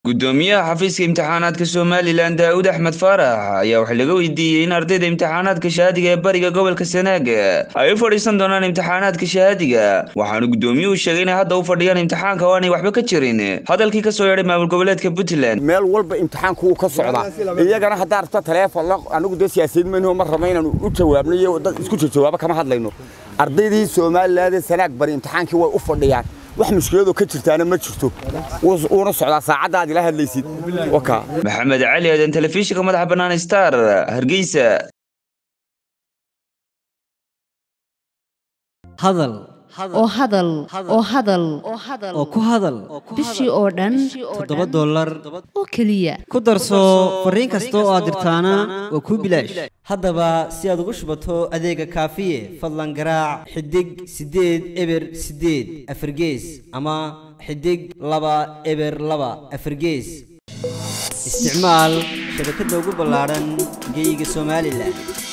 gudoomiyaha xafiiska imtixaanaadka somalilan daa'uud axmed faarax ayaa waxaa laga weydiiyey in ardayda imtixaanaadka shahaadiga ee bariga gobolka sanaag ay u fadhiisan doonaan imtixaanaadka shahaadiga waxaana gudoomiyuhu sheegay inay hadda u fadhiyaan imtixaanka oo aanay waxba ka jirin hadalkii ka soo yeedhay maamul goboleedka puntland meel walba imtixaanku wuu ka socdaa iyagana haddaa rabta taleefon anigu dee siyaasiyiin mayno ma raba inaanu u jawaabno iyo dad isku jawaabo kama hadlayno ardaydii somaliland sanaag bari imtixaankii way u fadhiyaan wax mushkiladoo ka jirtaana ma jirto wuuna socdaa saacaddaad ila hadlaysid maxamed cali aadan telefishinka madaxa bannaan star hargeysa hadal oo hadal oo hadal oo ku hadal bishii oo dhan toddoba dollar oo keliya ku darso fariin kasta oo aad dirtaana waa kuu bilaash haddaba si aad ugu shubato adeega kaafiye fadlan garaac xidig siddeed eber siddeed afargees ama xidig laba eber laba afargees isticmaal shabakadda ugu ballaadhan geyga somalilan